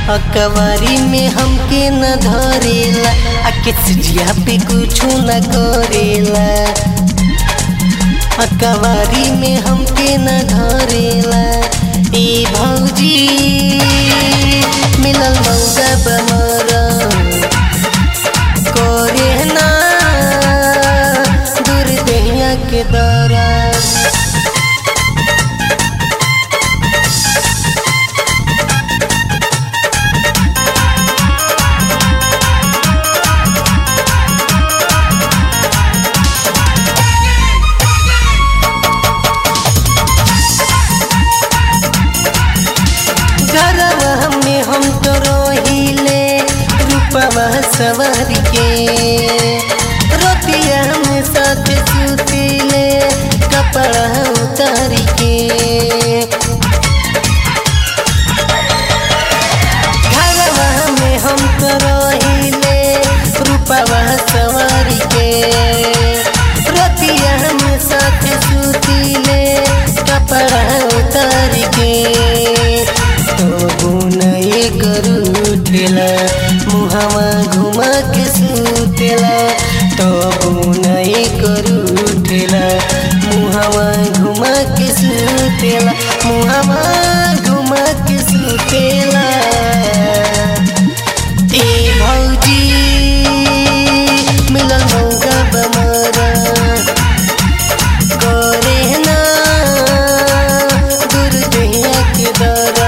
अकवारी में हमके न धरेला आ किसिया पे कुछ न करेला अकवारी में हमके न धरेला ए भौजी मिलल मौगा बमरा करे ना दूर दहिया के दरा घरवा में हम तो रोहिले रूपवा सवर के रोटिया में साथ सुतीले कपड़ा उतार के घरवा में हम तो रोहिले रूपवा सवर के रोटिया में साथ सुतीले कपड़ा उतार के तो नए करू ठेला मुहावा घुमा के सुतेला तो नए करू ठेला मुहावा घुमा के सुतेला मुहावा घुमा के सुतेला ए भौजी मिलल मौका बमरा करे ना दूर दहिया के दरा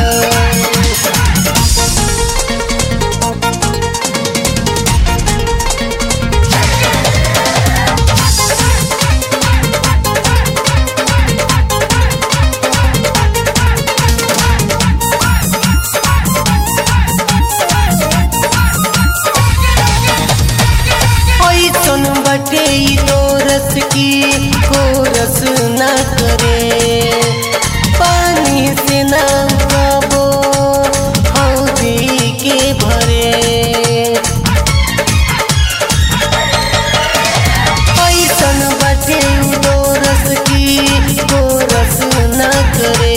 ओई सुन बटे ई दोरस की कोरस न करे पानी से न कबो हौदी के भरे ओई सुन बटे ई दोरस की कोरस न करे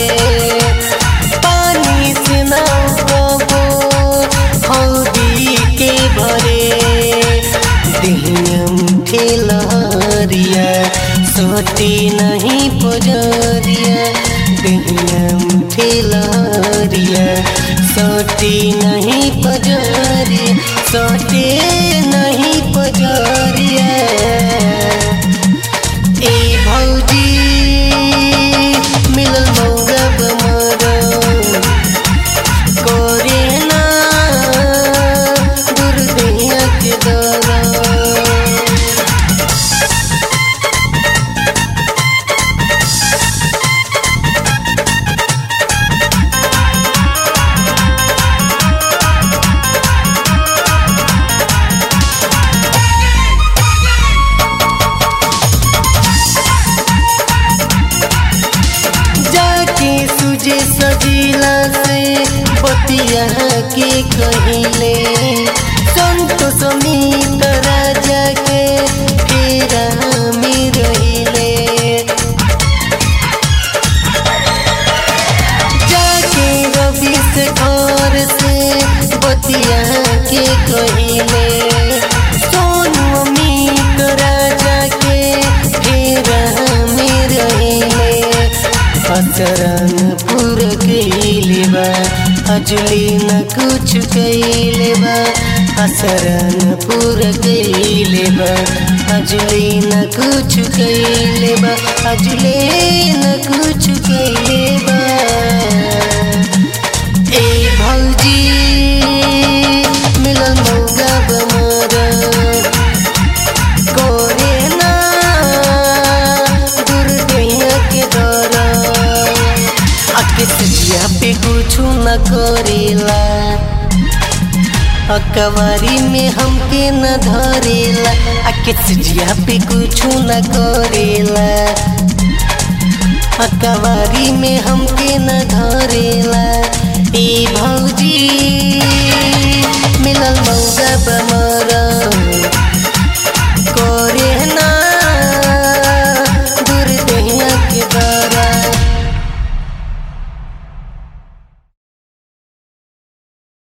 पानी से न कबो हौदी के भरे दिहियम ठेलहरिया सोती नहीं पुजरिया दिहियम ठेलहरिया सोती नहीं पुजरिया सोते नहीं पुजरिया ए भौजी मिलल मौगा बमरा करे ना दूर दहिया के दरा जाके सुजे सजीला से बतिया के कहिले संत समीत राजा के फेरा में रहिले जाके रवि से घर से बतिया के कहिले सोनू अमित राजा के फेरा में रहिले असरन पुर कैले बा अजली न कुछ कैले बा असरन पुर कैले बा अजली न कुछ कैले बा अजले न कुछ कैले बा ए भौजी मिलल मौगा बमरा करे ना दूर दहिया के दरा आके सजिया पे कुछ न करेला अकवारी में हमके न धरेला आके सजिया पे कुछ न करेला अकवारी में हमके न धरेला ए भौजी